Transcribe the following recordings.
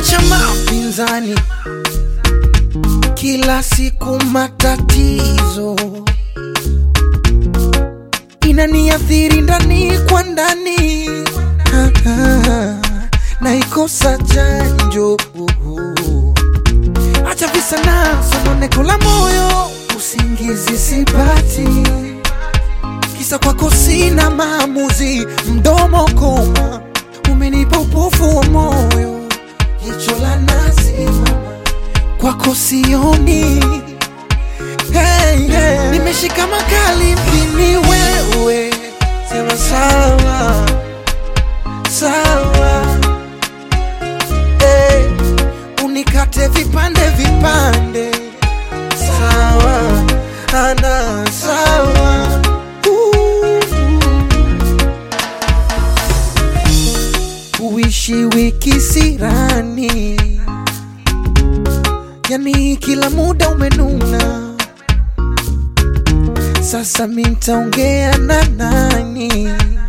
acha mapinzani, kila siku matatizo inaniathiri ndani kwa ndani, Ah, ah, naikosa chanjo. Acha visa na sononeko la moyo, usingizi sipati, kisa kwako sina maamuzi, mdomo koma, umenipa upofu wa moyo, jicho la nazi kwako sioni. Hey, hey. Nimeshika makali mpini wewe, sema sawa sawa, hey. Unikate vipande vipande, sawa ana sawa Uh. Uishi wiki sirani, yani kila muda umenuna. Sasa mi ntaongea na nani?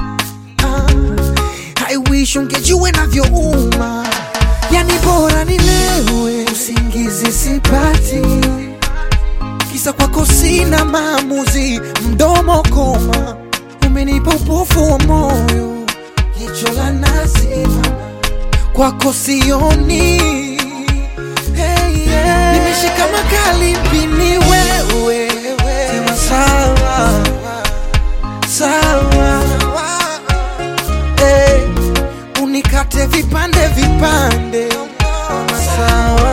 Ah, I wish ungejua navyouma, yani bora nilewe, usingizi sipati, kisa kwako sina maamuzi, mdomo koma, umenipa upofu wa moyo, jicho la nazi kwako sioni. Hey, yeah. Nimeshika makali mpini wewe, sema sawa sawa, hey. Unikate vipande vipande, sawa